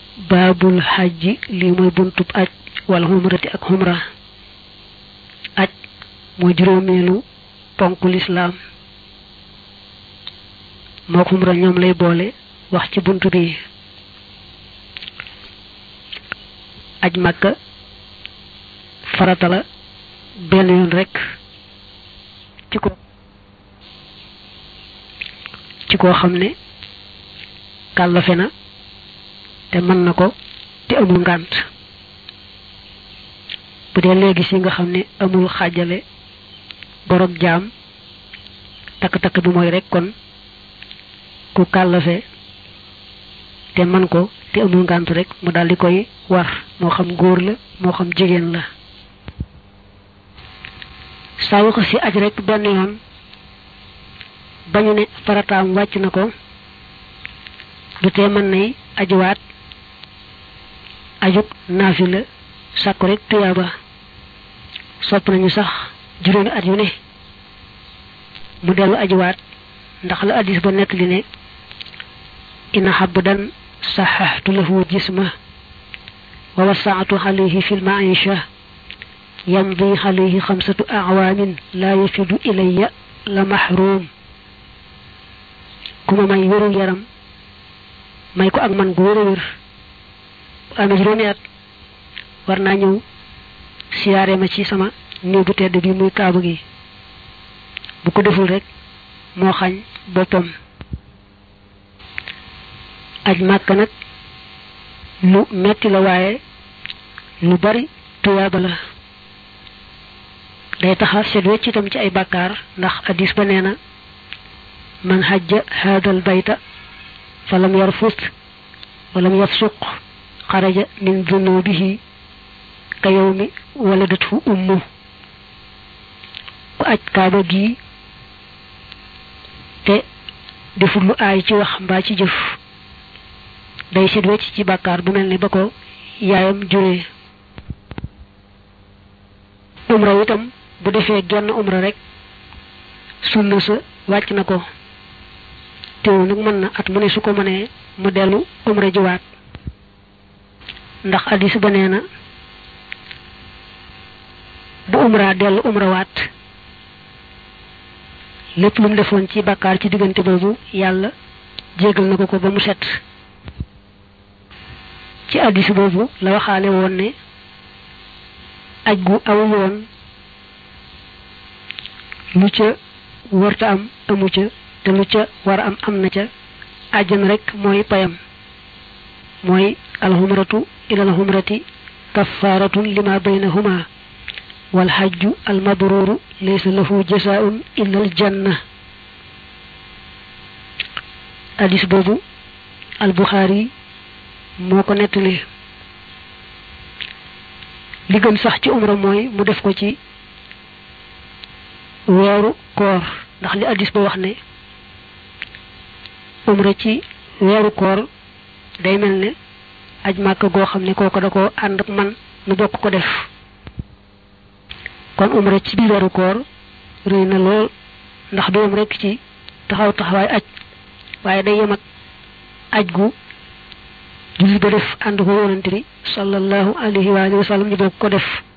baabul xajji lii mooy buntub aj wala xumrati ak xumra aj mooy juróomeelu ponku lislaam moo xumra ñoom lay boole wax ci bunt bi aj màkka farata la benn yoon rekk ci ko ci koo xam ne kàllafe na te mën na ko te amul ngànt bu dee léegi si nga xam ne amul xaajale borog jaam takk-takk bi mooy rek kon ku kàllafe te man ko te amul ngànt rek mu daal di koy war moo xam góor la moo xam jigéen la saa wu ko si aj rek benn yoon bañu ne farataam wàcc na ko du tee mën nay ajuwaat ajug naafila sàkku rek tuyaaba sopp nañu sax juróomi at yu ne mu dellu ajuwaat ndax la addis ba nekk li ne ina xabdan saxaxtu lahu jisma wa wasaatu alayhi fi lmaisha yamdi alayhi xamsatu acwaamin laa yafidu ilayya la maxruum ku ma may wérul yaram may ko ak man gu wér a wér bu amee juróomi at war naa ñëw siyaare ma ci sama néew bu tedd bi muy kaabu gi bu ko deful rek moo xañ boppam aj màkk nag lu metti la waaye lu bari tuyaaba la day taxa set wecc itam ci ay bàkkaar ndax addis ba nee na man hajja haadal bayta falam yarfus walam yafsuq xaraja min dunubihi ka yawmi waladathu ummu ku aj kaaba gii te deful lu aay ci wax mbaa ci jëf day set wecc ci bàkkaar bu mel ni ba ko yaayam juree umra itam bu defee genn umra rek sunna sa wàcc na ko teew nag mën na at mu ne su ko mënee mu dellu umra jiwaat ndax addis ba nee na bu umra dellu umra waat lépp lu mu defoon ci bàkkaar ci diggante boobu yàlla jégal na ko ko ba mu set ci addis boobu la waxaale woon ne aj gu aw yoon lu ca warta am amu ca te lu ca war a am am na ca àjjan rek mooy payam mooy alxumratu ila alxumrati kafaaratun lima baynahuma wal xajju almabruru laysa lahu jasaun illa aljanna hadis boobu albuxaari moo ko nettali li gën sax ci umra mooy mu def ko ci weeru koor ndax li addis ba wax ne umra ci weeru koor day mel ne aj màkk goo xam ne kooko da ko ànd ak man nu bokk ko def kon umra ci biir weeru koor rëy na lool ndax du yem rekk ci taxaw taxawaay aj waaye day yem ak aj gu jullit ba def ànd ko yonante bi sallallahu alayhi wa sallam ñu bokk ko def